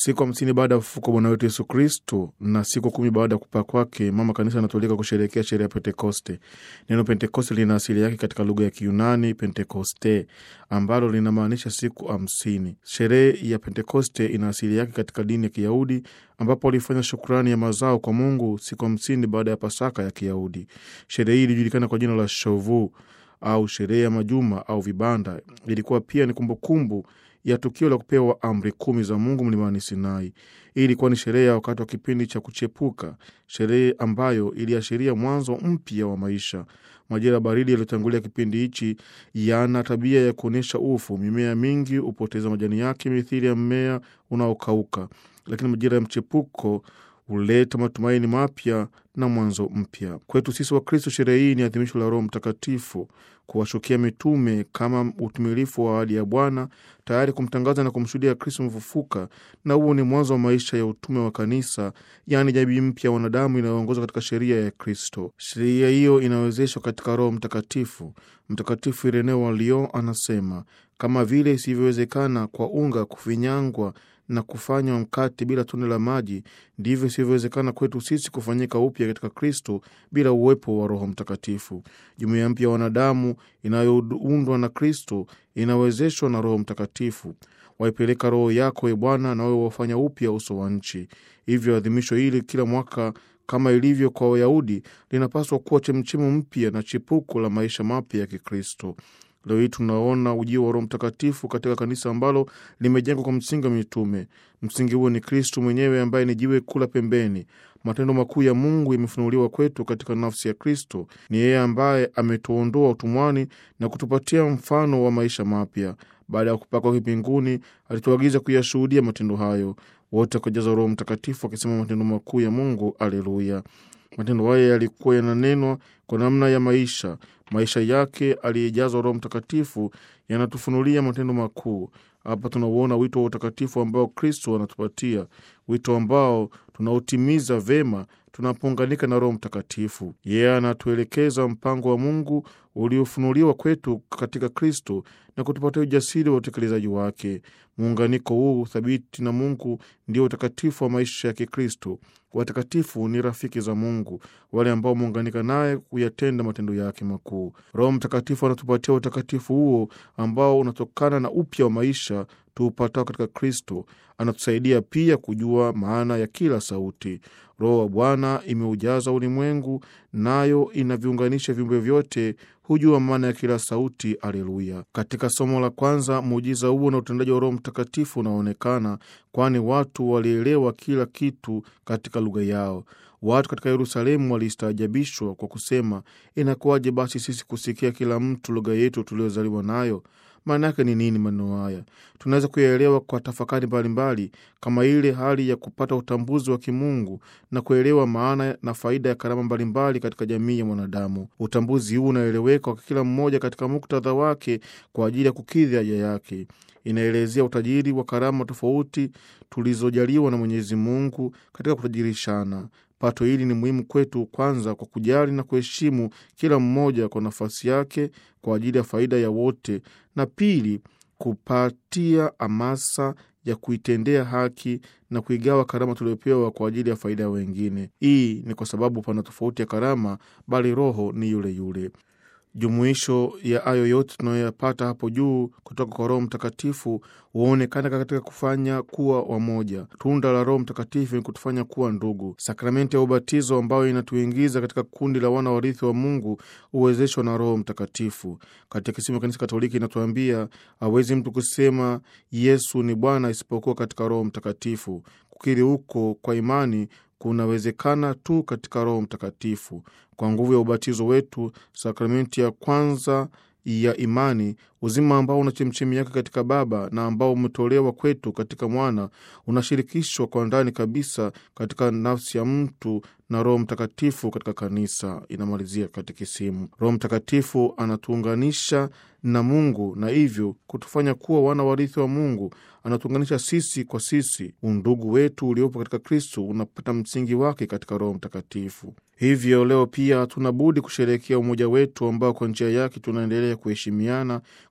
Siku hamsini baada ya ufufuko Bwana wetu Yesu Kristo na siku kumi baada ya kupaa kwake, mama kanisa anatolika kusherehekea sherehe ya Pentekoste. Neno Pentekoste lina asili yake katika lugha ya Kiyunani pentekoste, ambalo linamaanisha siku hamsini. Sherehe ya Pentekoste ina asili yake katika dini ya Kiyahudi, ambapo walifanya shukrani ya mazao kwa Mungu siku hamsini baada ya Pasaka ya Kiyahudi. Sherehe hii ilijulikana kwa jina la Shovu au sherehe ya majuma au vibanda. Ilikuwa pia ni kumbukumbu ya tukio la kupewa amri kumi za Mungu mlimani Sinai. Hii ilikuwa ni sherehe ya wakati wa kipindi cha kuchepuka, sherehe ambayo iliashiria mwanzo mpya wa maisha. Majira baridi yaliyotangulia kipindi hichi yana tabia ya kuonyesha ufu. Mimea mingi hupoteza majani yake mithili ya mmea unaokauka, lakini majira ya mchepuko huleta matumaini mapya na mwanzo mpya. Kwetu sisi wa Kristo, sherehe hii ni adhimisho la Roho Mtakatifu kuwashukia mitume kama utimilifu wa ahadi ya Bwana, tayari kumtangaza na kumshuhudia Kristo mfufuka. Na huo ni mwanzo wa maisha ya utume wa kanisa, yaani jamii mpya ya wanadamu inayoongozwa katika sheria ya Kristo. Sheria hiyo inawezeshwa katika Roho Mtakatifu. Mtakatifu Ireneo wa Lyon anasema, kama vile isivyowezekana kwa unga kufinyangwa na kufanywa mkate bila tone la maji, ndivyo isivyowezekana kwetu sisi kufanyika upya katika Kristo bila uwepo wa Roho Mtakatifu. Jumuiya mpya ya wanadamu inayoundwa na Kristo inawezeshwa na Roho Mtakatifu. Waipeleka Roho yako, e Bwana, na wewe wafanya upya uso wa nchi. Hivyo adhimisho hili kila mwaka kama ilivyo kwa Wayahudi linapaswa kuwa chemchemu mpya na chipuko la maisha mapya ya Kikristo. Leo hii tunaona ujio wa Roho Mtakatifu katika kanisa ambalo limejengwa kwa msingi wa mitume. Msingi huo ni Kristu mwenyewe ambaye ni jiwe kula pembeni. Matendo makuu ya Mungu yamefunuliwa kwetu katika nafsi ya Kristo. Ni yeye ambaye ametuondoa utumwani na kutupatia mfano wa maisha mapya. Baada ya kupaa kwake mbinguni, alituagiza kuyashuhudia matendo hayo. Wote wakajaza Roho Mtakatifu wakisema matendo makuu ya Mungu. Aleluya! Matendo haya yalikuwa yananenwa kwa namna ya maisha. Maisha yake aliyejazwa Roho Mtakatifu yanatufunulia matendo makuu. Hapa tunauona wito wa utakatifu ambao Kristo anatupatia, wito ambao tunautimiza vema tunapounganika na Roho Mtakatifu. Yeye anatuelekeza mpango wa Mungu uliofunuliwa kwetu katika Kristo na kutupatia ujasiri wa utekelezaji wake. Muunganiko huu thabiti na Mungu ndio utakatifu wa maisha ya Kikristo. Watakatifu ni rafiki za Mungu, wale ambao muunganika naye kuyatenda matendo yake makuu. Roho Mtakatifu anatupatia utakatifu huo ambao unatokana na upya wa maisha tuupatao katika Kristo. Anatusaidia pia kujua maana ya kila sauti. Roho wa Bwana imeujaza ulimwengu, nayo inaviunganisha viumbe vyote, hujua maana ya kila sauti. Aleluya! Katika somo la kwanza, muujiza huo na utendaji wa Roho Mtakatifu unaonekana, kwani watu walielewa kila kitu katika lugha yao. Watu katika Yerusalemu walistaajabishwa kwa kusema, inakuwaje basi sisi kusikia kila mtu lugha yetu tuliozaliwa nayo? Maana yake ni nini maneno haya? Tunaweza kuyaelewa kwa tafakari mbalimbali, kama ile hali ya kupata utambuzi wa kimungu na kuelewa maana na faida ya karama mbalimbali katika jamii ya mwanadamu. Utambuzi huu unaeleweka kwa kila mmoja katika muktadha wake kwa ajili ya kukidhi haja yake. Inaelezea utajiri wa karama tofauti tulizojaliwa na Mwenyezi Mungu katika kutajirishana. Pato hili ni muhimu kwetu, kwanza kwa kujali na kuheshimu kila mmoja kwa nafasi yake kwa ajili ya faida ya wote, na pili kupatia hamasa ya kuitendea haki na kuigawa karama tuliopewa kwa ajili ya faida ya wengine. Hii ni kwa sababu pana tofauti ya karama, bali Roho ni yule yule. Jumuisho ya hayo yote tunayoyapata hapo juu kutoka kwa Roho Mtakatifu huonekana katika kufanya kuwa wamoja. Tunda la Roho Mtakatifu ni kutufanya kuwa ndugu. Sakramenti ya ubatizo ambayo inatuingiza katika kundi la wana warithi wa Mungu huwezeshwa na Roho Mtakatifu. Katekisimu ya Kanisa Katoliki inatuambia hawezi mtu kusema Yesu ni Bwana isipokuwa katika Roho Mtakatifu. Kukiri huko kwa imani kunawezekana tu katika Roho Mtakatifu. Kwa nguvu ya ubatizo wetu, sakramenti ya kwanza ya imani, uzima ambao una chemchemi yake katika Baba na ambao umetolewa kwetu katika Mwana, unashirikishwa kwa ndani kabisa katika nafsi ya mtu na Roho Mtakatifu katika kanisa. Inamalizia katekisimu. Roho Mtakatifu anatuunganisha na Mungu na hivyo kutufanya kuwa wana warithi wa Mungu. Anatuunganisha sisi kwa sisi. Undugu wetu uliopo katika Kristo unapata msingi wake katika Roho Mtakatifu. Hivyo leo pia hatuna budi kusherehekea umoja wetu ambao kwa njia yake tunaendelea kuheshimiana,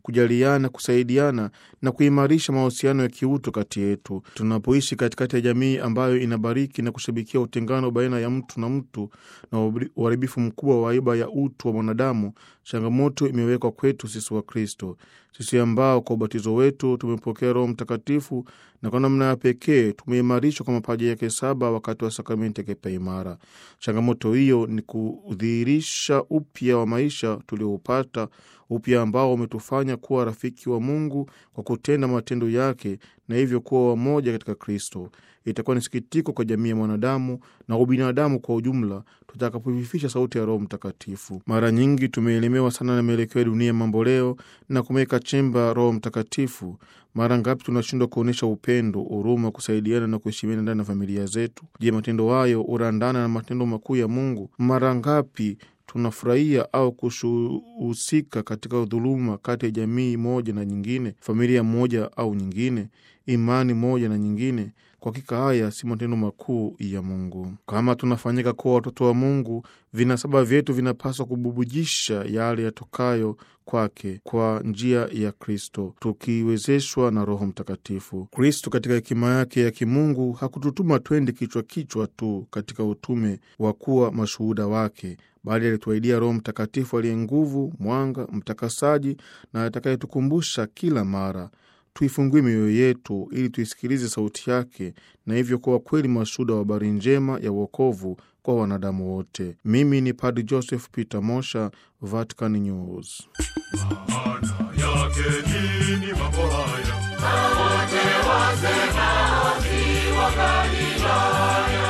kujaliana, kusaidiana na kuimarisha mahusiano ya kiutu kati yetu. Tunapoishi katikati ya jamii ambayo inabariki na kushabikia utengano baina ya mtu na mtu na uharibifu mkubwa wa aiba ya utu wa mwanadamu, changamoto imewekwa kwetu sisi wa Kristo, sisi ambao kwa ubatizo wetu tumepokea Roho Mtakatifu na kwa namna ya pekee tumeimarishwa kwa mapaji yake saba wakati wa sakramenti ya kipaimara. Changamoto hiyo ni kudhihirisha upya wa maisha tulioupata, upya ambao umetufanya kuwa rafiki wa Mungu kwa kutenda matendo yake na hivyo kuwa wamoja katika Kristo. Itakuwa ni sikitiko kwa jamii ya mwanadamu na ubinadamu kwa ujumla tutakapoififisha sauti ya Roho Mtakatifu. Mara nyingi tumeelemewa sana na mielekeo ya dunia mambo leo na kumeweka chemba Roho Mtakatifu. Mara ngapi tunashindwa kuonyesha upendo, huruma, kusaidiana na kuheshimiana ndani ya familia zetu? Je, matendo hayo hurandana na matendo makuu ya Mungu? Mara ngapi tunafurahia au kuhusika katika dhuluma kati ya jamii moja na nyingine, familia moja au nyingine, imani moja na nyingine? Kwa hakika haya si matendo makuu ya Mungu. Kama tunafanyika kuwa watoto wa Mungu, vinasaba vyetu vinapaswa kububujisha yale yatokayo kwake kwa njia ya Kristo, tukiwezeshwa na Roho Mtakatifu. Kristo katika hekima yake ya kimungu hakututuma twende kichwa kichwa tu katika utume wa kuwa mashuhuda wake, bali alituahidia Roho Mtakatifu aliye nguvu, mwanga, mtakasaji na atakayetukumbusha kila mara tuifungue mioyo yetu ili tuisikilize sauti yake na hivyo kuwa kweli mashuhuda wa habari njema ya uokovu kwa wanadamu wote. Mimi ni Padri Joseph Peter Mosha, Vatican News. Maana yake nini mambo haya? Wote wasema wa Galilaya.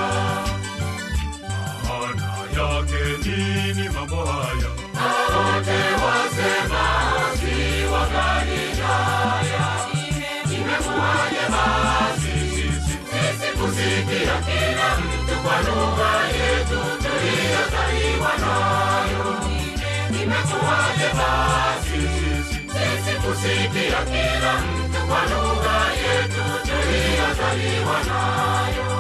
Maana yake nini mambo haya? Wote wasema wa Galilaya. Imekuwaje basi sisi sisi kusikia kila mtu kwa lugha yetu tuliyozaliwa nayo? Imekuwaje basi sisi sisi kusikia kila mtu kwa lugha yetu tuliyozaliwa nayo?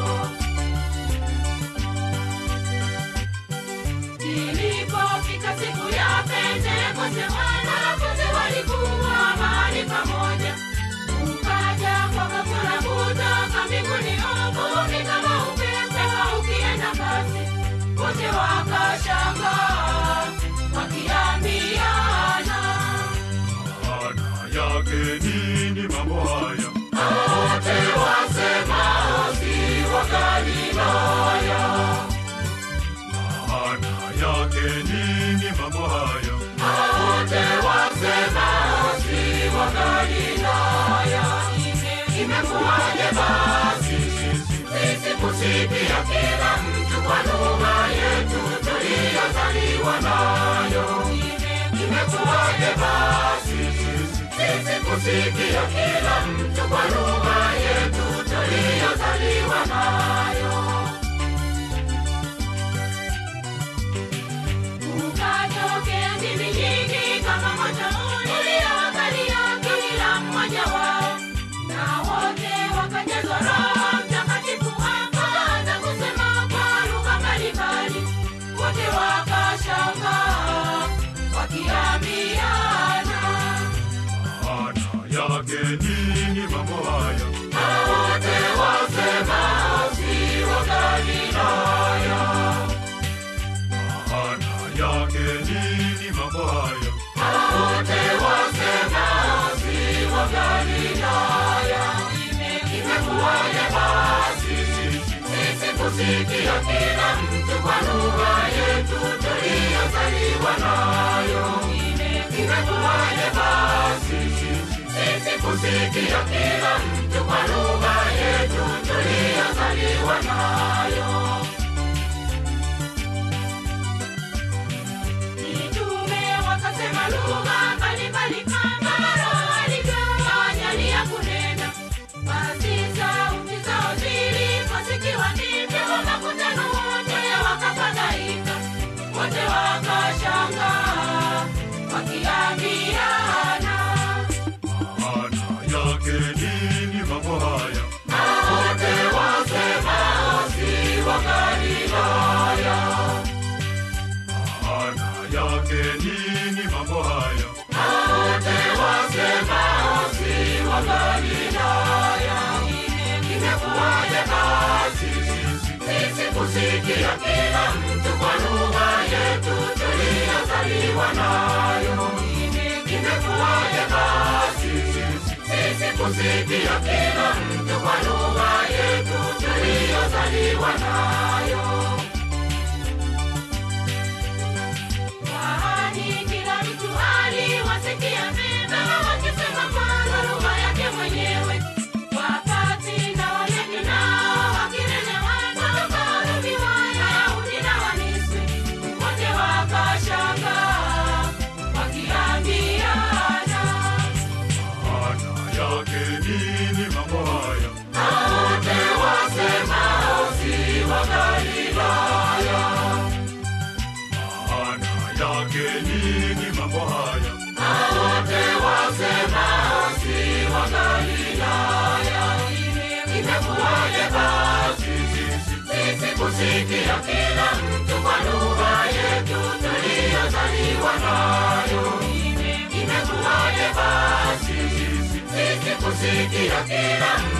Ilipofika siku ya Pentekoste, wanafunzi walikuwa mahali pamoja. Ukaja kwa ghafula kutoka mbinguni uvumi kama upepo ukienda kasi, wote wakashangaa wakiambiana, Maana yake nini mambo haya? wote wasemao si wa Galilaya. Maana yake nini mambo haya? wote wasemao si wa Galilaya. Imekuwaje basi Sisi sisi kusikia kila mtu kwa lugha yetu tuliyozaliwa nayo? Imekuwaje basi sisi kusikia kila mtu kwa lugha yetu tuliyozaliwa nayo? Ukatokea ndimi nyingi kama moto uliowakalia kila mmoja wao, na wote wakajazwa Roho Mtakatifu, wakaanza kusema kwa lugha mbalimbali. Wote wakashangaa wakiambiana, maana yake nini mambo haya? wote wasemao si wa Galilaya. Maana yake nini mambo haya? wote wasemao si wa Galilaya. Imekuwaje basi sisi kusikia kila mtu kwa lugha yetu tuliyozaliwa nayo? Imekuwaje basi sisi kusikia kila mtu kwa lugha yetu tuliyozaliwa nayo? Mitume wakasema lugha mbalimbali kama Roho alivyowajalia kunena. Basi sauti zao ziliposikiwa, ndivyo makutano wote wakafadhaika, wote wakashangaa wakiambiana, Maana yake nini mambo haya? wote wasemao si wa kusikia kila mtu kwa lugha yetu tuliyozaliwa nayo. Imekuwaje basi sisi kusikia kila mtu kwa lugha yetu tuliyozaliwa nayo? Kwani kila mtu aliwasikia mema wakisema kwa lugha yake mwenyewe. Wakati na Wayahudi nao wakinenewa kutoka Rumi, Wayahudi na Wamisri wote wakashangaa wakiambiana, Maana yake nini mambo haya? wote wasemao si wa Galilaya, Maana yake nini mambo haya? wote wasemao si wa Galilaya. Imekuwaje basi sisi kusikia kila mtu kwa lugha yetu tuliyozaliwa nayo? Imekuwaje basi sisi kusikia kila